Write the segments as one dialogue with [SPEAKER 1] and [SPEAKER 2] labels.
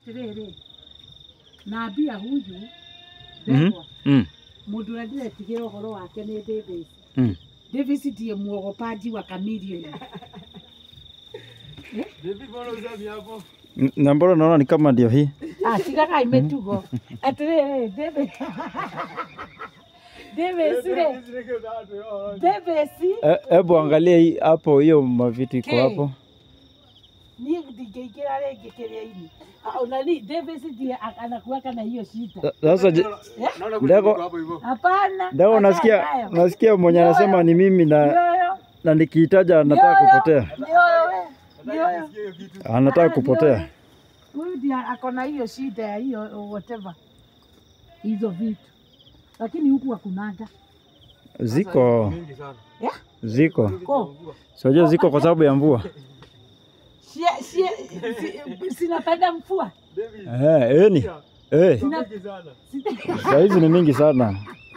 [SPEAKER 1] Tiriri nambia huyu
[SPEAKER 2] Mhm.
[SPEAKER 1] ndegwa
[SPEAKER 2] Mm.
[SPEAKER 1] mundu uria ndiretigĩra ũhoro wake nĩ Davis
[SPEAKER 2] Mm.
[SPEAKER 1] Davis ndiye muogopaji wa kamilioni
[SPEAKER 2] N- Na mbona naona ni kama ndio hii.
[SPEAKER 1] Ah, tigagai mĩtugo atĩrĩrĩ Davis Davis rĩ Davis
[SPEAKER 2] E- Hebu angalia hii hapo, hiyo mavitu iko
[SPEAKER 1] Ke.
[SPEAKER 2] hapo.
[SPEAKER 1] niĩ ndingĩingĩra rĩngĩ kĩrĩa-inĩ Ah, ona ni Davis ndiye a- anakuwaka na hiyo shida
[SPEAKER 2] Sa- Sasa je- ndego
[SPEAKER 1] hapana
[SPEAKER 2] ndego,
[SPEAKER 1] achana
[SPEAKER 2] nasikia
[SPEAKER 1] nayo.
[SPEAKER 2] nasikia mwenye
[SPEAKER 1] Ndio,
[SPEAKER 2] anasema ni mimi na
[SPEAKER 1] Nioyo,
[SPEAKER 2] na nikihitaja nataka
[SPEAKER 1] nioyo,
[SPEAKER 2] kupotea,
[SPEAKER 1] nioyo we, nioyo.
[SPEAKER 2] anataka
[SPEAKER 1] Ah,
[SPEAKER 2] kupotea.
[SPEAKER 1] nioyo. Huyu ndiye ako na hiyo shida ya hiyo whatever hizo vitu, lakini huku hakunaga
[SPEAKER 2] Ziko
[SPEAKER 1] Yeah?
[SPEAKER 2] ziko
[SPEAKER 1] ko
[SPEAKER 2] sijua ziko kwa sababu ya mvua.
[SPEAKER 1] Sie- sie- si- sinapenda mvua
[SPEAKER 2] Eh, eni eh,
[SPEAKER 1] Sina- si-
[SPEAKER 2] saa hizi ni mingi sana.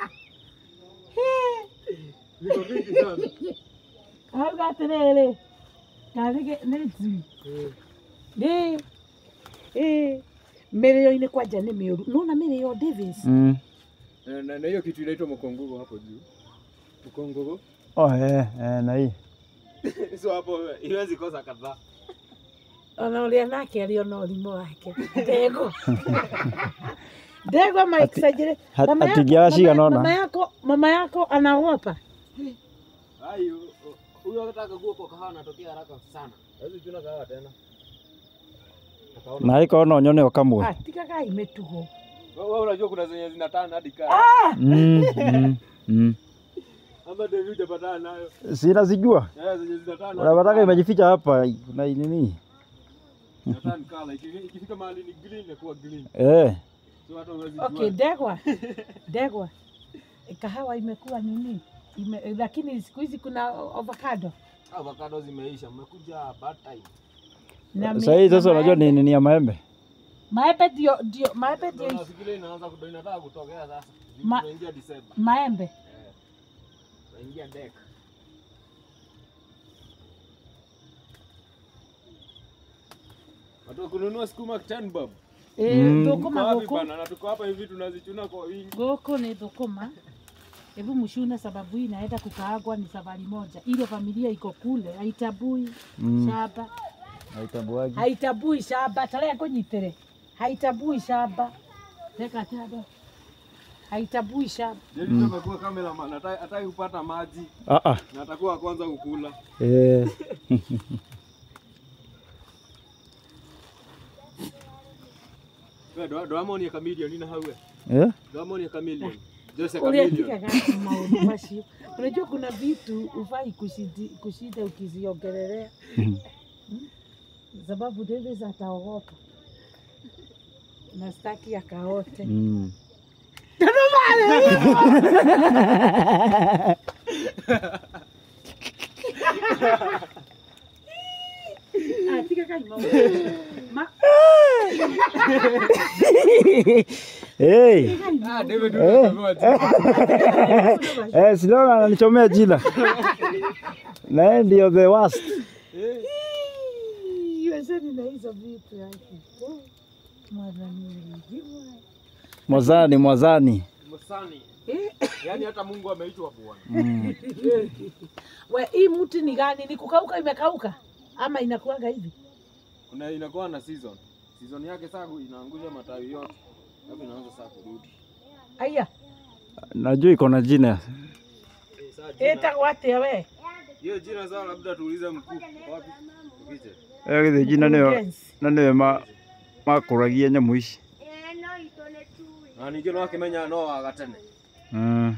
[SPEAKER 1] auga atĩrĩrĩ karĩ nĩ njui nĩ ĩ mĩrĩo-inĩ kwanja nĩ mĩũru nona mĩrĩo Davis
[SPEAKER 2] Mm.
[SPEAKER 3] Na na hiyo kitu inaitwa mkongogo hapo juu. Mkongogo.
[SPEAKER 2] Oh, eh, eh, na hii
[SPEAKER 3] So hapo iwezi kosa kadhaa.
[SPEAKER 1] ona ũrĩa nake arĩ ona ũrimũ wake ndego ndego maikisajire
[SPEAKER 2] Hat-
[SPEAKER 1] mama yako,
[SPEAKER 2] hatigiashi
[SPEAKER 1] mama,
[SPEAKER 2] anaona.
[SPEAKER 1] mama yako mama yako anaogopa
[SPEAKER 3] Hayo huyo akitaka kuwa kwa kahawa anatokea haraka sana. Hawezi kuona kahawa tena. Akaona.
[SPEAKER 2] na iko ona nyone kamwe.
[SPEAKER 1] Ah, tigagai mĩtugo
[SPEAKER 3] Wewe unajua kuna zenye zinatana hadi kaa.
[SPEAKER 2] Mm, mm, mm.
[SPEAKER 3] Ama David hujapatana nayo.
[SPEAKER 2] Sina sijua.
[SPEAKER 3] Eh, zenye zinatana.
[SPEAKER 2] Unapataka imejificha hapa na nini?
[SPEAKER 3] Zinatana color. Iki- Ikifika mahali ni green inakuwa green.
[SPEAKER 2] Eh.
[SPEAKER 3] So hata huwezi
[SPEAKER 1] okay
[SPEAKER 3] jua.
[SPEAKER 1] ndegwa ndegwa kahawa imekuwa nini Ime, lakini siku hizi kuna avocado
[SPEAKER 3] Avocado zimeisha. Mmekuja bad time.
[SPEAKER 1] na mi-
[SPEAKER 2] Sasa hii
[SPEAKER 1] na
[SPEAKER 2] sasa unajua ni
[SPEAKER 1] maembe.
[SPEAKER 2] nini ya maembe?
[SPEAKER 1] maembe ndio ndio maembe
[SPEAKER 3] Ndio
[SPEAKER 1] ndio
[SPEAKER 3] nafikiria inaanza kudo inataka kutokea sasa.
[SPEAKER 1] Ma-
[SPEAKER 3] Tunaingia December.
[SPEAKER 1] maembe
[SPEAKER 3] Tunaingia deck. Watu wa kununua sukuma 10 bob.
[SPEAKER 1] Eh,
[SPEAKER 2] Mm.
[SPEAKER 1] thũkũma
[SPEAKER 3] Tuko wapi
[SPEAKER 1] gũkũ
[SPEAKER 3] bana? Na tuko hapa hivi tunazichuna kwa wingi.
[SPEAKER 1] gũkũ nĩ thũkũma hebu mshune sababu hii inaenda kukaagwa ni safari moja ile familia iko kule haitabui
[SPEAKER 2] Mm.
[SPEAKER 1] shamba
[SPEAKER 2] Haitambuagi.
[SPEAKER 1] haitabui shamba tarehe ngũnyitĩre haitabui shamba reka tado haitabui shamba
[SPEAKER 3] David mm. amekuwa cameraman, hata- hataki kupata maji
[SPEAKER 2] Ah ah.
[SPEAKER 3] na atakuwa wa kwanza kukula.
[SPEAKER 2] Eh.
[SPEAKER 3] Wewe ndo ndo amoni ya chameleon ina hawe.
[SPEAKER 2] Eh?
[SPEAKER 3] Ndo amoni ya chameleon. Jose
[SPEAKER 1] Ule
[SPEAKER 3] chameleon.
[SPEAKER 1] tigaga maũndũ macio unajua kuna vitu ufai kushidi- kushinda ukiziongelelea
[SPEAKER 2] Mhm.
[SPEAKER 1] sababu Davis ataogopa na staki akaote
[SPEAKER 2] Mm.
[SPEAKER 1] Ah, tigaga maũndũ. Ma-
[SPEAKER 2] Hey.
[SPEAKER 3] Ah, David
[SPEAKER 2] Eh.
[SPEAKER 3] unatoboa tu.
[SPEAKER 2] Eh, Silona ananichomea jina. Na yeye ndio the worst.
[SPEAKER 1] Ii, wacheni na hizo vitu yake. Oh, mwadhani mwenyewe.
[SPEAKER 2] Mwazani, mwazani.
[SPEAKER 3] Msani.
[SPEAKER 1] Eh,
[SPEAKER 3] Yaani hata Mungu ameitwa Bwana.
[SPEAKER 2] Mm.
[SPEAKER 1] we hii mti ni gani? Ni kukauka imekauka ama inakuanga hivi?
[SPEAKER 3] Kuna inakuwa na season. Season yake sasa inaangusha matawi yote. Alafu inaanza sasa kurudi.
[SPEAKER 1] Aya,
[SPEAKER 2] Najua iko na jina.
[SPEAKER 3] Eh, sasa jina-
[SPEAKER 1] etagwo atĩa we?
[SPEAKER 3] Hiyo jina sasa labda tuulize mkuu. Wapi? Tupite.
[SPEAKER 2] Eh, githĩ jina nĩyo
[SPEAKER 1] Mkurugenzi.
[SPEAKER 2] na nĩwe ma makũragia nyamũ ici.
[SPEAKER 3] Na ningĩ no akimenya no waga tene.
[SPEAKER 2] Mm.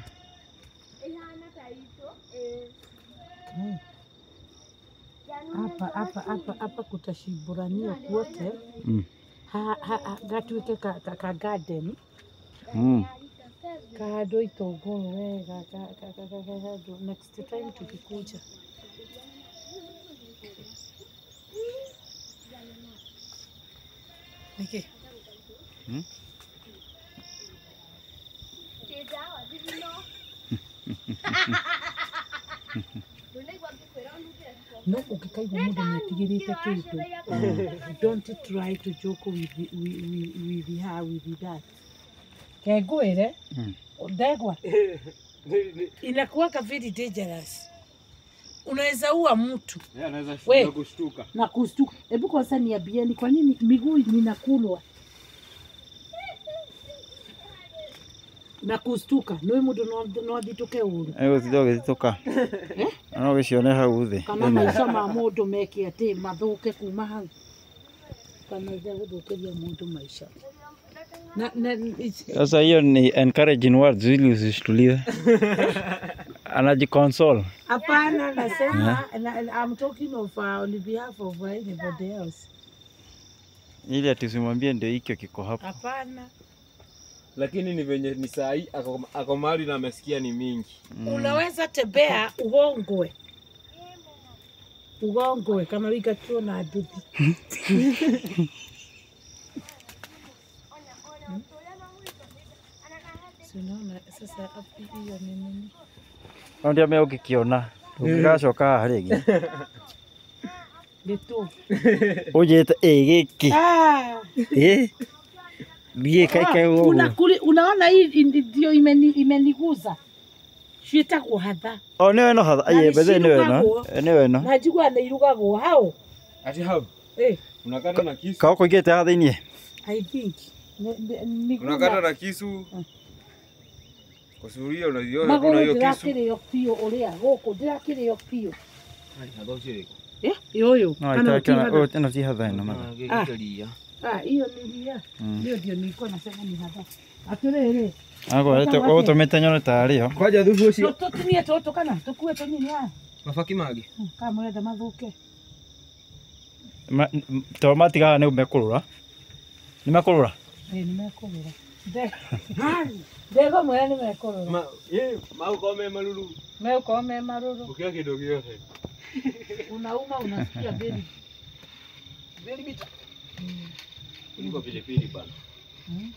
[SPEAKER 1] Mm. Hapa hapa hapa hapa kutashiburanio kwote
[SPEAKER 2] Mm.
[SPEAKER 1] ha, ha, ha, gatuĩke ka, ka, ka garden
[SPEAKER 2] Mm.
[SPEAKER 1] kahandwo itũngũrũ wega ka- ka- ka- ka- kahandwo next time tukikuja nĩkĩ
[SPEAKER 2] Hmm?
[SPEAKER 1] no ũngĩkaigua mũndũ nĩetigĩrĩte kĩndũ don't try to joke with, with, with, with her with that kengwĩre
[SPEAKER 2] Mm.
[SPEAKER 1] ndegwa inakuwaka very dangerous unaweza ua mtu
[SPEAKER 3] Yeye anaweza
[SPEAKER 1] We.
[SPEAKER 3] shtuka kushtuka.
[SPEAKER 1] na kustuka. Hebu kwanza niambieni, kwa nini miguu ninakulwa na kustuka nä må ndå no athitå uru
[SPEAKER 2] Egũtinda ũgĩthitũka. No gĩcione hau thĩ.
[SPEAKER 1] kana maica ma må ndå meke atä mathå ke kuma hau kana ithe gå thå kä ria må ndå maica na, na, it's-
[SPEAKER 2] Sasa hiyo ni encouraging words ili usishtuliwe. Anajiconsole.
[SPEAKER 1] hapana nasema na, na, I'm talking of uh, on behalf of uh, anybody else
[SPEAKER 2] Ili ati usimwambie ndio hikyo kiko hapo.
[SPEAKER 1] hapana
[SPEAKER 3] Lakini ni venye ni saa hii ako, ako mahali na amesikia ni mingi.
[SPEAKER 1] unaweza tembea ugongwe ugongwe kana wikatuo na nduthi Si unaona sasa hapo hiyo ni nini?
[SPEAKER 2] No ndiame ũngĩkĩona. Ndũngĩgacoka haha rĩngĩ.
[SPEAKER 1] Nĩ tu.
[SPEAKER 2] Ũnjĩte ĩ gĩkĩ.
[SPEAKER 1] Ah,
[SPEAKER 2] Ĩ. Thiĩ kaikae
[SPEAKER 1] una,
[SPEAKER 2] ũguo.
[SPEAKER 1] kuli, unaona hii indi- ndio imeni, imeniguza ciĩtagwo hatha
[SPEAKER 2] O nĩwe no hatha.
[SPEAKER 1] Na
[SPEAKER 2] Ai bethe nĩwe no.
[SPEAKER 1] nĩcirugagwo.
[SPEAKER 2] Eh, Nĩwe no.
[SPEAKER 1] na njiguaga nĩ irugagwo hau
[SPEAKER 3] Ati hau
[SPEAKER 1] eh,
[SPEAKER 3] unakata na kisu.
[SPEAKER 2] Kao kũingĩte haha thĩiniĩ.
[SPEAKER 1] I think Ni- ni- ni-
[SPEAKER 3] Unakata na kisu. Kusuria unaiona
[SPEAKER 1] magũrũ
[SPEAKER 3] kuna hiyo kisu.
[SPEAKER 1] ndĩrakĩrĩo biũ ũrĩa gũkũ ndĩrakĩrĩo biũ
[SPEAKER 3] Ai, hathocire.
[SPEAKER 1] Eh, ĩũyũ
[SPEAKER 2] No
[SPEAKER 1] kana
[SPEAKER 2] itakiona
[SPEAKER 1] ũkihatha.
[SPEAKER 2] ĩno ti hatha ĩno matha.
[SPEAKER 3] Gĩgĩkĩria.
[SPEAKER 1] Ah, hiyo ni ria
[SPEAKER 2] Mm.
[SPEAKER 1] ndio ndio nilikuwa nasema ni hatha atĩrĩrĩ
[SPEAKER 2] Agora ũtũmĩte nyone tarĩ ho.
[SPEAKER 3] Kwaja thubu ũcio.
[SPEAKER 1] tũtinie tũtũ kana tũkue tũnini haha
[SPEAKER 3] Mabaki mangĩ.
[SPEAKER 1] kama mũrenda mathũke
[SPEAKER 2] Ma- m- To matigaga nĩ mekũrũra. Nĩ mekũrũra.
[SPEAKER 1] ĩ nĩ mekũgũra ndego mwĩra nĩ mekũrũra
[SPEAKER 3] Ma, eh, mau kwa me maruru.
[SPEAKER 1] megũkorwo me marũrũ
[SPEAKER 3] Ukia kĩndũ gĩothe.
[SPEAKER 1] unauma unasikia beri
[SPEAKER 3] Very bitter. Kuliko pilipili bana.
[SPEAKER 1] Mm.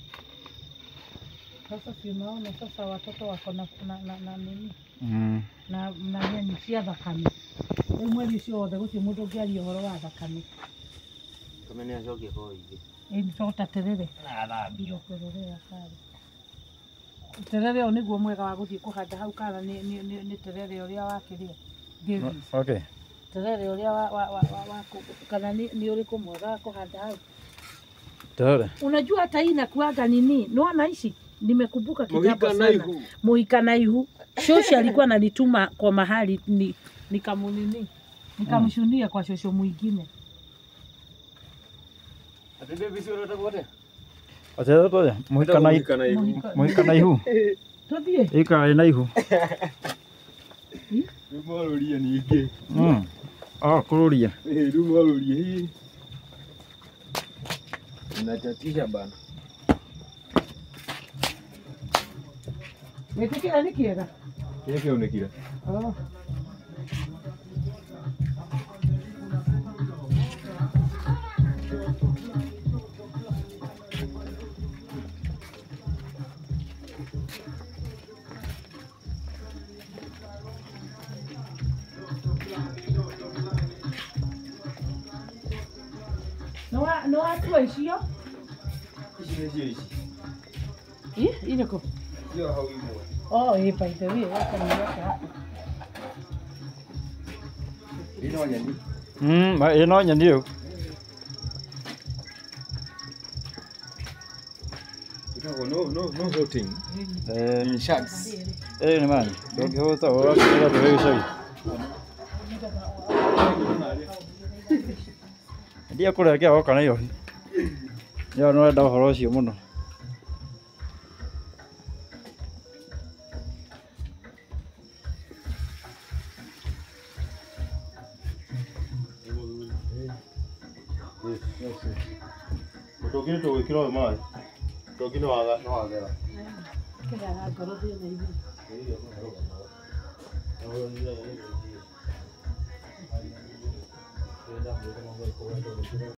[SPEAKER 1] Sasa si unaona sasa watoto wako na, na, na, na nini
[SPEAKER 2] Mm.
[SPEAKER 1] na na nyeni cia thakame rĩu mweri ũcio wothe gũtirĩ mũndũ ũngĩaria ũhoro wa thakame
[SPEAKER 3] Kama ni acokie kwa hivi.
[SPEAKER 1] ĩnitota terere irokwerorera kare terere ũyũ nĩguo mwega wa gũthiĩ kũhanda hau kana nĩ nĩ- nĩ- nĩ terere ũrĩa wakĩrĩa Davis.
[SPEAKER 2] Okay.
[SPEAKER 1] terere ũrĩa wa, wa, wa, wa, wa kũ- kana nĩ nĩ ũrĩkũ mwega wa kũhanda hau
[SPEAKER 2] Tare.
[SPEAKER 1] unajua hata hii inakuaga nini naona hishi nimekumbuka kitambo
[SPEAKER 3] Mohika na
[SPEAKER 1] sana
[SPEAKER 3] ihu.
[SPEAKER 1] Muhika na ihu shoshi alikuwa ananituma kwa mahali ni nikamunini nikamshunia kwa shosho mwingine
[SPEAKER 3] Ati Davis unataka wote?
[SPEAKER 2] Atero toya. Mũhika na ihu.
[SPEAKER 3] Mohika na ihu.
[SPEAKER 1] Mũhika-
[SPEAKER 2] Mũhika na ihu.
[SPEAKER 1] tuthie
[SPEAKER 2] Ĩkaĩ na ihu.
[SPEAKER 3] Rĩu mwaroria ningĩ.
[SPEAKER 2] Mm. Ah, kũrũria.
[SPEAKER 3] Eh, rĩu mwaroria hii. Inatatisha bana.
[SPEAKER 1] wĩtĩkĩra nĩ kĩega
[SPEAKER 3] Kile kĩonekire.
[SPEAKER 1] Oh. Nĩ watua icio?
[SPEAKER 3] Ici nĩcio ici.
[SPEAKER 1] Ĩ, irĩkũ?
[SPEAKER 3] Sio hau imwe.
[SPEAKER 1] Oh, ĩ, by the way, gaka nĩ gaka hapa.
[SPEAKER 3] Ino nyeni.
[SPEAKER 2] Mm, ma- ĩno nyeni rĩu.
[SPEAKER 3] Ikago no no no voting.
[SPEAKER 2] Eh,
[SPEAKER 3] In sharks.
[SPEAKER 2] ĩrĩ nĩ mani. Ndũngĩhũta ũrakĩra tũrĩ gĩcagi. Ndia kũrĩa kĩa woka na iyo. Yo no wenda ũhoro ũcio mũno.
[SPEAKER 4] Tũngĩ tũgwĩkĩra ũyũ maĩ. Tũngĩ nĩ waga- nĩ wagera.
[SPEAKER 1] Kĩrĩa na ngoro thĩna igũrũ.
[SPEAKER 4] Thank you.